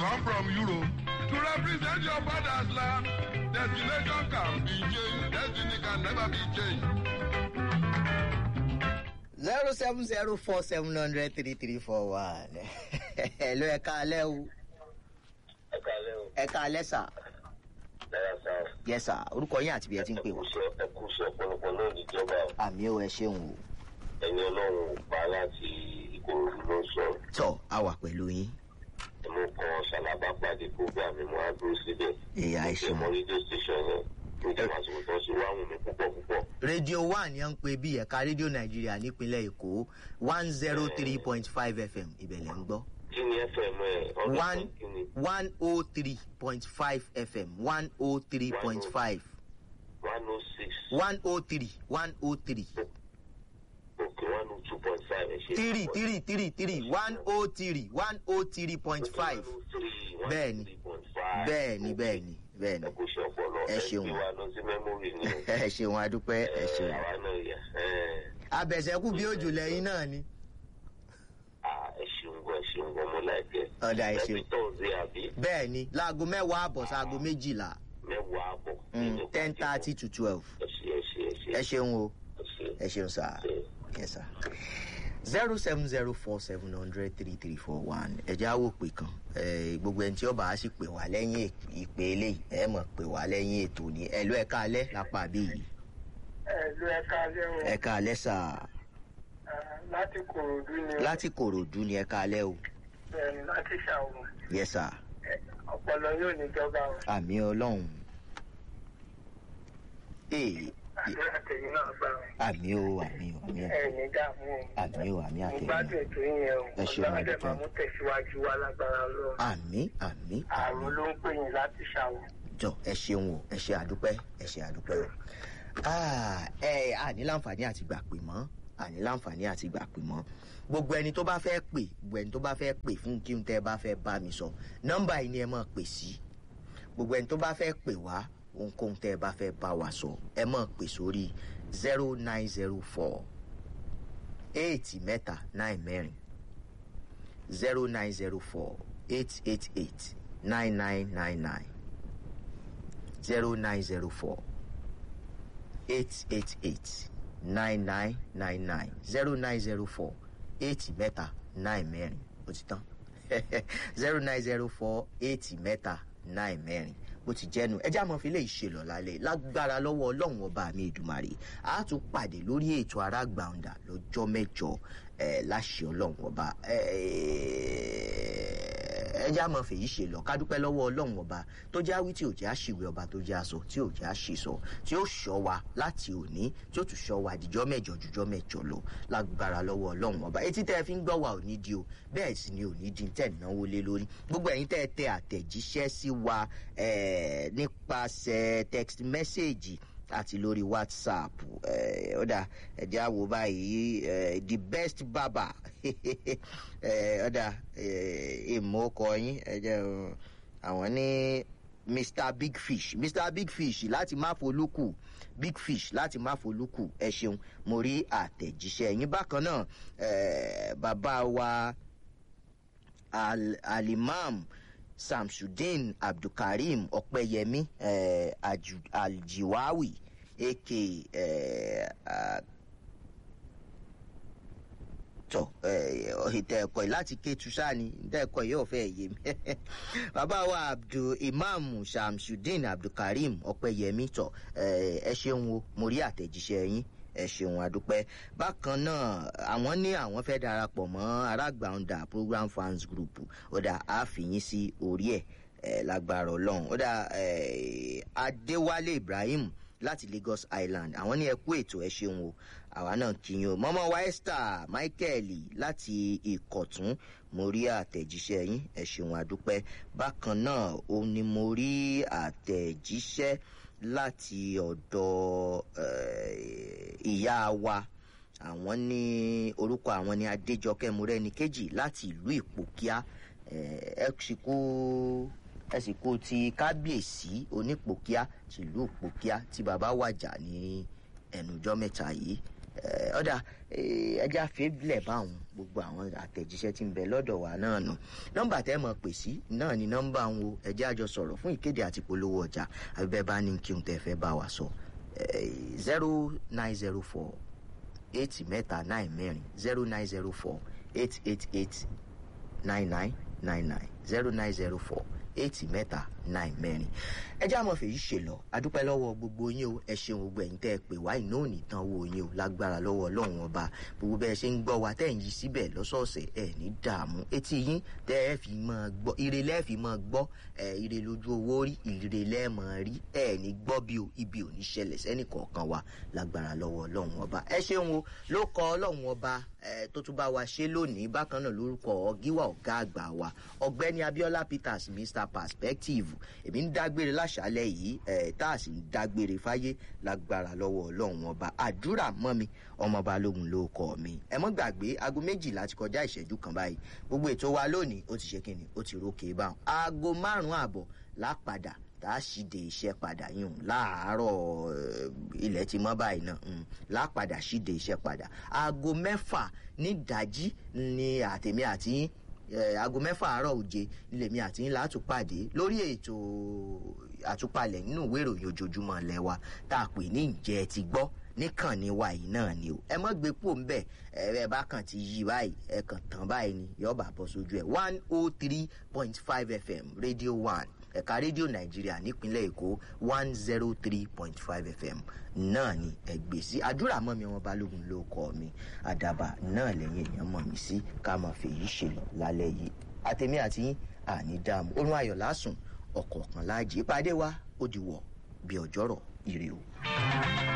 come from Europe to represent your father's land. Destination can be changed. Destiny can never be changed. zero seven zero four seven hundred three three four one. Hello, ẹ káalẹ́ o. ẹ kálẹ́ o Ẹ káalẹ́ sà. dára sáà Yes sà, orúkọ yín àti bí ẹ ti ń pè wá. ẹ kú iṣẹ́ ọ̀pọ̀lọpọ̀ náà níjọba o. Àmì ò ẹ ṣeun o. ẹni ọlọ́run ò pa láti ìkòròdú ló ń sọ̀rọ̀ Tọ́ a wà pẹ̀lú yín. mo kàn ṣàlàbà pàdé program mi mo á dúró síbẹ̀. Ìyá ẹ mo ṣeun. mọ rédíò station yẹn mo jẹ́ màsíwò tó ṣe wá wù mí púpọ̀ púpọ̀. rédíò one ni à ń pè bí ẹ̀ka rédíò nàìjíríà nípínlẹ̀ èkó one zero three point five fm ìbẹ̀lẹ̀ ń gbọ́ kí ni fm ẹ ọdún one kan kí ni one oh three point five fm one oh three point five one oh six one oh three one oh three òkè one oh two point five ẹ ṣe. three three three three one oh three one oh three point five Bẹ́ẹ̀ni. bẹ́ẹ̀ni bẹ́ẹ̀ni bẹ́ẹ̀ni ẹ kò ṣe ọpọlọ Ẹ ṣeun. ẹ gbé wa lọ sí mẹ́mórì ni o. ẹ ṣeun adúpẹ́ ẹ ṣeun àwa náà yẹ ẹ abẹ̀sẹ̀kù bí òjò lẹ́yìn náà ni ah, ẹ ṣeun gan ẹ ṣeun gan mo láìpẹ́. ọ̀dà ẹ ṣeun ẹbí tọ́sí àbí bẹ́ẹ̀ni láago mẹ́wàá àbọ̀ sáago méjìlá mẹ́wàá àbọ̀. ten thirty to twelve ẹ ṣe ẹ ṣe ẹ ṣe ẹ ṣeun o. ẹ ṣe. ẹ ṣeun sá yes sir zero seven zero four seven hundred three three four one ẹ̀jẹ̀ á wò pé kan Eh, gbogbo ẹni tí ó bá a sì pè wá lẹ́yìn ìpè eléyìí ẹ mọ̀ pè wá lẹ́yìn ètò ni ẹ ló ẹ káalẹ́ lápá bí yìí ẹ̀lú ẹ̀ka lẹ́wọ̀n ẹ káalẹ́ sà láti kòròdú ni láti kòròdú ni ẹ káalẹ́ o bẹ́ẹ̀ni láti ṣàwọn yes sir ọpọlọ yóò níjọba o àmì ọlọ́run ee àdúrà tèmi náà gbà o àmì o àmì o àmì o ẹ̀ẹ̀ni dààmú o àmì o àmì mo àtẹ̀yìn gbádùn ètò yẹn o Ẹ ṣeun, ọlọ́run dẹ̀ àdúpẹ́. máa mú tẹ̀síwájú wa lágbára lọ àmì àmì àrùn ló ń pè yín láti ṣàwọn. jọ ẹ ṣeun o ẹ ṣe àdúpẹ́ ẹ ṣe àdúpẹ́ o Ah, ẹ àní láǹfààní àti gbà pè mọ́ àní láǹfààní àti gbà pè mọ́ gbogbo ẹni tó bá fẹ́ pè gbogbo ẹni tó bá fẹ́ pè fún kí n tẹ́ bá fẹ́ bá mi sọ nọ́mbà yìí ni ẹ máa pè sí gbogbo ẹni tó bá fẹ́ pè wá ohunkóhun tẹ́ ẹ bá fẹ́ bá wa sọ ẹ máa pè sórí zero nine zero four eight mẹ́ta nine mẹ́rin zero nine zero four eight eight eight nine nine nine nine zero nine zero four eight eight eight nine nine nine nine zero nine zero four eight mẹ́ta nine mẹ́rin ó ti tán zero nine zero four eight mẹ́ta nine mẹ́rin bó ti jẹ́nu ẹjẹ́ àmọ́ fi lè ṣe lọ lálẹ́ lágbára lọ́wọ́ ọlọ́run ọba mi ìdùmarè a tún pàdé lórí ètò arágbàǹdà lọ́jọ́ mẹ́jọ ẹ̀ láṣẹ ọlọ́run ọba ẹjẹ́ àmọ́ fèyí ṣe lọ kádúpẹ́ lọ́wọ́ ọlọ́run ọba tó já wí tí ò já ṣìwé ọba tó já sọ tí ò já ṣì sọ tí ó ṣọ́ wa láti òní tí ó tún ṣọ́ wa dìjọ́ mẹ́jọ jùjọ́ mẹ́jọ lọ lágbára lọ́wọ́ ọlọ́run ọba etí tẹ́ ẹ fi ń gbọ́ wa ò ní di o bẹ́ẹ̀ sì ni ò ní di tẹ́ ẹ̀ náwó lé lórí gbogbo ẹ̀yin tẹ́ ẹ tẹ àtẹ̀jíṣẹ́ sí wa eh, nípasẹ̀ text message àti lórí whatsapp eh, ọ̀dà ẹ̀jẹ̀ àwò báyìí eh, the best barber eh, ọ̀dà èèmọ̀ ọkọ̀ yín ẹ̀jẹ̀ o, àwọn ní mr big fish mr big fish láti má folúkù big fish láti má folúkù ẹ ṣeun mo rí àtẹ̀jíṣẹ́ yín bákan náà eh, bàbá wa al alimam samsudeen abdulkareem ọpẹyẹmí eh, Aju- aljiwawi aka eh, ah, tọ ìtẹ ẹkọ yìí láti kétu sáni ìtẹ ẹkọ yìí ò fẹ́ yé mi bàbá wa abdul imam samsudeen abdulkareem ọpẹyẹmí tọ eh, ẹ ṣeun o mo rí àtẹ̀jíṣẹ́ yín ẹ ṣeun àdúpẹ́ bákan náà àwọn ní àwọn fẹ́ darapọ̀ mọ́ arágbàǹdà program fans group ó dà á fìyín sí orí ẹ̀ ẹ̀ lágbára ọlọ́run ó dà ẹ̀ adéwálé ibrahim láti lagos island àwọn ní ẹ kú ètò ẹ ṣeun o àwa náà kìyìn o mọ́mọ́ wa esther michael láti ìkọ̀tún mo rí àtẹ̀jíṣẹ́ yín ẹ ṣeun àdúpẹ́ bákan náà ó ní mo rí àtẹ̀jíṣẹ́ láti ọ̀dọ̀ eh, ìyá wa àwọn ní orúkọ àwọn ní adéjọkẹ́ múrẹ́ni kejì láti ìlú ìpòkíà ẹ sì kú ẹ sì kú ti kábíyèsí onípòkíà tìlú ìpòkíà tí bàbá wàjà ní ẹnùjọ́ mẹ́ta yìí Eh, ọ̀dà eh, ẹja fèébìlẹ̀ báwọn gbogbo àwọn àtẹ̀jíṣẹ́ tí ń bẹ lọ́dọ̀ wa náà nù nọ́mbà tẹ́ mọ̀ pè sí náà ni nọ́mbà ń wo ẹjẹ́ àjọ sọ̀rọ̀ fún ìkéde àti polówó ọjà àbíbẹ́ bá ní kí n tẹ́ fẹ́ bá wa sọ zero nine zero four eight mẹ́ta nine mẹ́rin zero nine zero four eight eight eight nine nine nine nine zero nine zero four eight mẹ́ta nine mẹ́rin ẹ jẹ́ àmọ́ fèyí ṣe lọ adúpẹ́ lọ́wọ́ gbogbo yín o ẹ ṣeun gbogbo ẹ̀yin tẹ́ ẹ pè wá iná ò ní tán owó yín o lágbára lọ́wọ́ ọlọ́run ọba gbogbo bẹ́ẹ̀ ṣe ń gbọ́ wa tẹ́ ẹ̀ ń yí síbẹ̀ lọ́sọ̀ọ̀sẹ̀ ẹ̀ ní dààmú etí yín tẹ́ ẹ fi máa gbọ́ ire lẹ́ẹ̀ fi máa gbọ́ ẹ̀ ire lójú owó rí ire lẹ́ẹ̀ máa rí ẹ̀ ní gbọ́ bí o ibi ò ní ṣẹlẹ̀ sẹ́nì kọ̀ọ̀kan wa lágbára lọ́wọ́ ọlọ́run ọba ẹ ṣeun o ló kọ ọlọ́run ọba ẹ tó tún bá wa ṣe lónìí bákan náà lórúkọ ọgíwà ọgá àgbà wa ọgbẹni abiola peters mr perspective èmi ń dágbére láṣálẹ yìí ẹ tá a sì ń dágbére fáyé lágbára lọwọ ọlọrun ọba àdúrà mọ mi ọmọ balógun ló kọ mi ẹ mọ gbàgbé aago méjìlá ti kọjá ìṣẹjú kan báyìí gbogbo ètò wa lónìí ó ti ṣe kíni ó ti rókè báwọn aago márùnún àbọ lápadà tá a sì dé iṣẹ́ padà yìí hùn láàárọ̀ eh, ilẹ̀ ti mọ́ báyìí náà mm, lápadà sì dé iṣẹ́ padà aago mẹ́fà nídàájí ni àtẹ̀mí àti yín eh, aago mẹ́fà àárọ̀ òje nílẹ̀mí àti yín látúpàdé lórí ètò àtúpalẹ̀ nínú ìwé ìròyìn ojoojúmọ́ ilẹ̀ wa tá a pè ní ìjẹ́ ẹ ti gbọ́ níkànnì wa yìí náà ni o ẹ mọ́ gbé pò ń bẹ̀ ẹ ẹ bá kàn ti yí báyìí ẹ kàn tán báyìí ni yọ̀ọ́ bọ̀ sójú ẹ̀ one oh three point five fm radio one ẹ̀ka rédíò nàìjíríà nípínlẹ̀ èkó one zero three point five fm náà ni ẹgbẹ́ sí àdúrà mọ́ mi wọn balógun ló kọ́ mi àdàbà náà lẹ́yìn èèyàn mọ̀ mí sí ká máa fèyí ṣe lọ lálẹ́ yìí àtẹ̀mí àti yín àní dààmú orun ayọ̀ lásùn ọ̀kọ̀ọ̀kan láàjì ìpàdé wa ó di wọ̀ bí ọjọ́rọ̀ ire o.